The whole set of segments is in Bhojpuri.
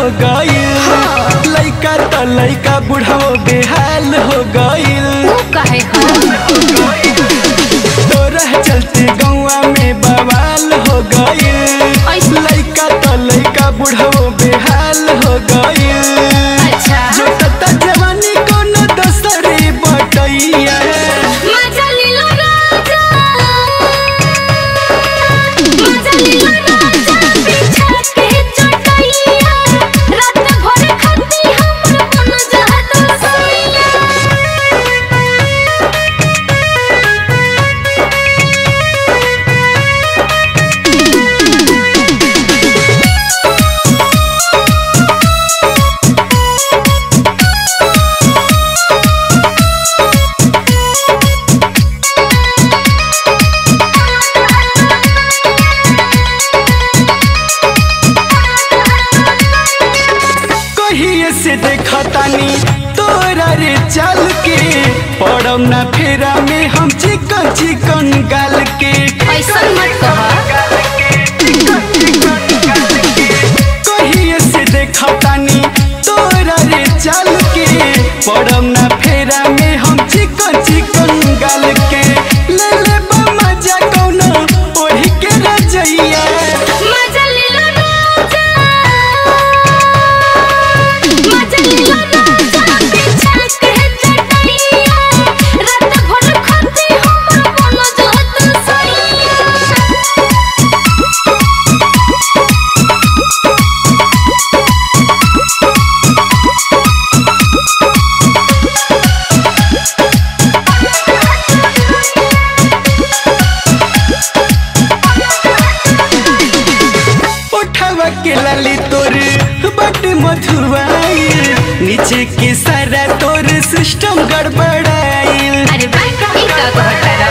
गईल लइका त लइका बुढ़ाओ बेहाल हो गईल ऊ काहे हो तोरा चलते गौवा में बवाल हो गईल ऐसे- लइका त लइका बुढ़ाओ बेहाल हो गईल अच्छा जो तता जवानी कोनो दोसरे बटैया मजा लिलो राजा मजा लिलो राजा बिछा के चटैया रात भर खाती हमर मन जहत सोइया कहिए से देखतानी तोरा रे चल के पड़म ना फेरा में हम चिकन चिकन गाल के ऐसन मत कहा कहिए से देखतानी तोरा रे चल के पड़म ना फेरा में हम चिकन चिकन गाल के ले ले बा मजा कौनो ओढ़ी के रजैया मजा लिलो राजा मजा लिलो राजा बिछा के चटैया रात भर खाती हमर मन जहत सोइया उठावा के लाली तोर बट मधुआई नीचे के सारा तोर सिस्टम गड़बड़ाई अरे भाई ई का कहता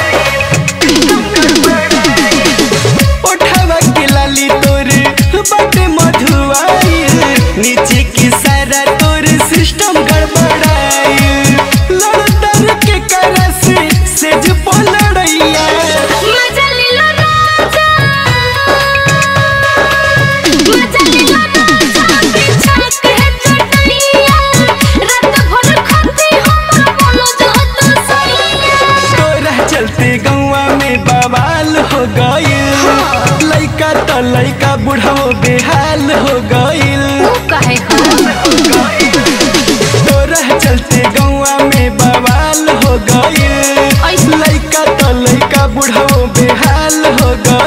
उठावा के लाली तोर बट मधुआई नीचे के सारा तोर सिस्टम गड़बड़ाई लड़तर के करा से सेज पलड़ैया मजा लिलो राजा मजा लिलो राजा बिछा के चटैया रात भर खाती हमर मन जहत सोइया तोरा चलते गौवा में बवाल हो गईल लइका त लइका बुढ़ाओ बेहाल हो गईल ऊ काहे हो तोरा चलते गौवा में बवाल हो गईल ऐसे- लइका त लइका बुढ़ाओ बेहाल हो गईल